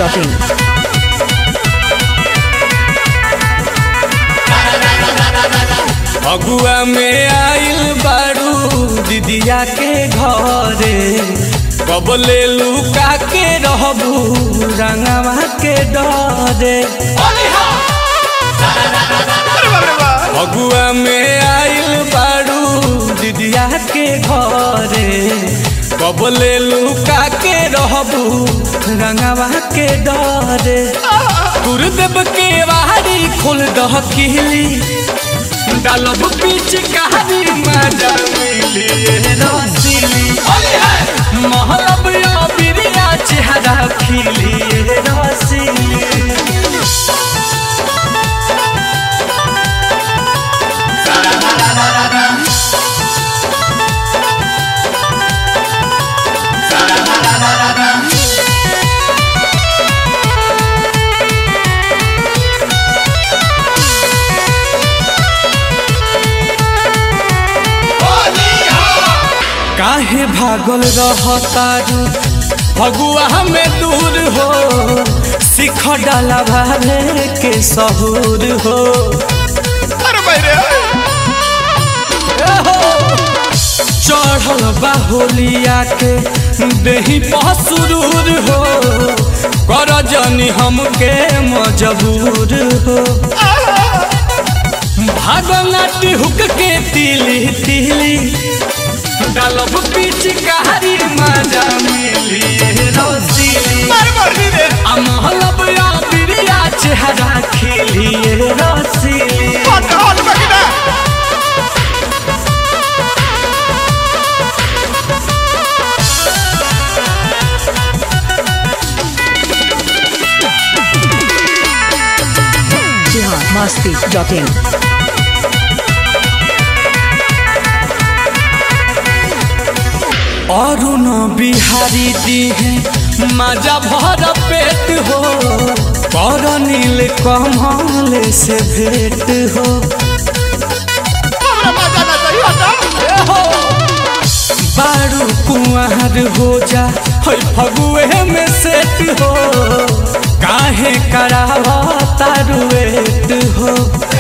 biharmasti.in अगुआ में आइल बारू दीदिया के घरे कब ले लुका के रहबू रंगवा के डरे अगुआ में आइल बारू दीदिया के घरे कब ले लुका के रहबू रंगवा के डरे गुरुदेव के वारी खोल दह किली डालब पीछ कहानी मजा मिली रसीली महलब या बिरिया चेहरा खिली रसीली काहे भागल रहतारू फगुआ में दूर हो सिख डाला भाले के सहूर हो चढ़ल बाहुलिया के देही पसुरूर हो कर जनी हमके मजबूर हो भागनाटी हुक के तिली तिली डालब पीछ कहारी मजा मिली रसीली आ महलब या बिरिया चेहरा खिली रसीली biharmasti.in अरुण बिहारी दी है मजा भर पेट हो कर नील कमल से भेंट हो बारू कुंवर हो जा है फगुए में सेट हो काहे करावा तारुएट हो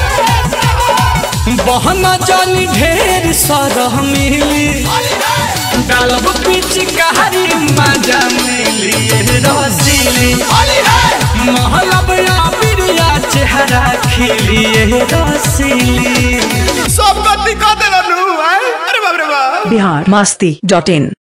बहन जानी ढेर सरह मिली डालब पीछ कहारी मजा मिली रसीली महलब या बिरिया चेहरा खिली रसीली सब गलती कर देला नू अरे बाप रे बाप biharmasti.in